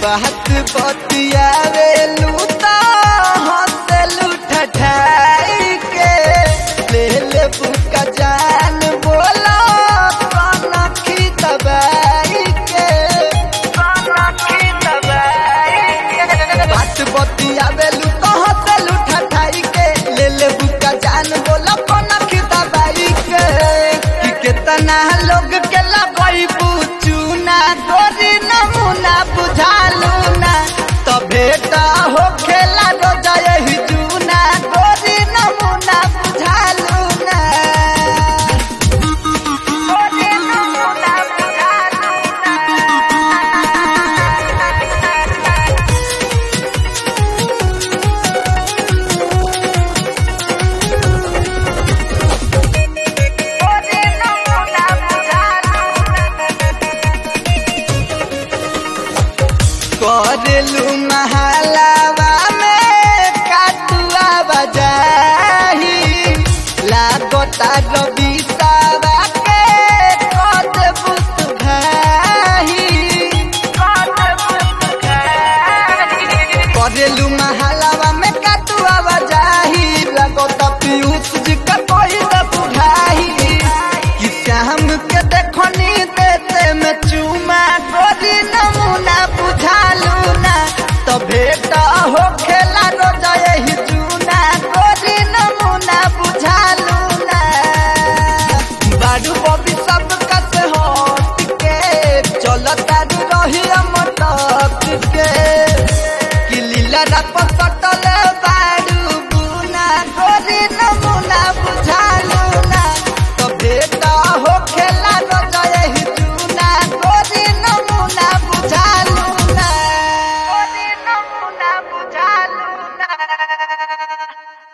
बात बतियावे लूता हंसलू ठठाई के ले ले बुका जान बोला कनखी दबाई के कनखी दबाई के बात बतियावे लूता हंसलू ठठाई के ले ले बुका जान बोला कनखी दबाई के कि कितना लोग के लगई पूछूना गोरी नमूना बुझालू ना तो भेटा हो खेला रो जाए ही जूना गोरी नमूना बुझालू ना गोरी नमूना बुझालू गोरी नमूना बुझालू करेलू महलावा में काटुआ बजाही लागता रबिसावा के कद बुत भाही करेलू महलावा में काटुआ बजाही लागता पीयूष जी का कोई न बुढ़ाही कि श्याम के देखनी देते में चूमा गोरी नमूना बुझालू ना तो भेटा हो खेला रो जाए ही जूना गोरी नमूना बुझालू ना बाडू बबी सब कस हट के चलता रही मटक के कि लीला रप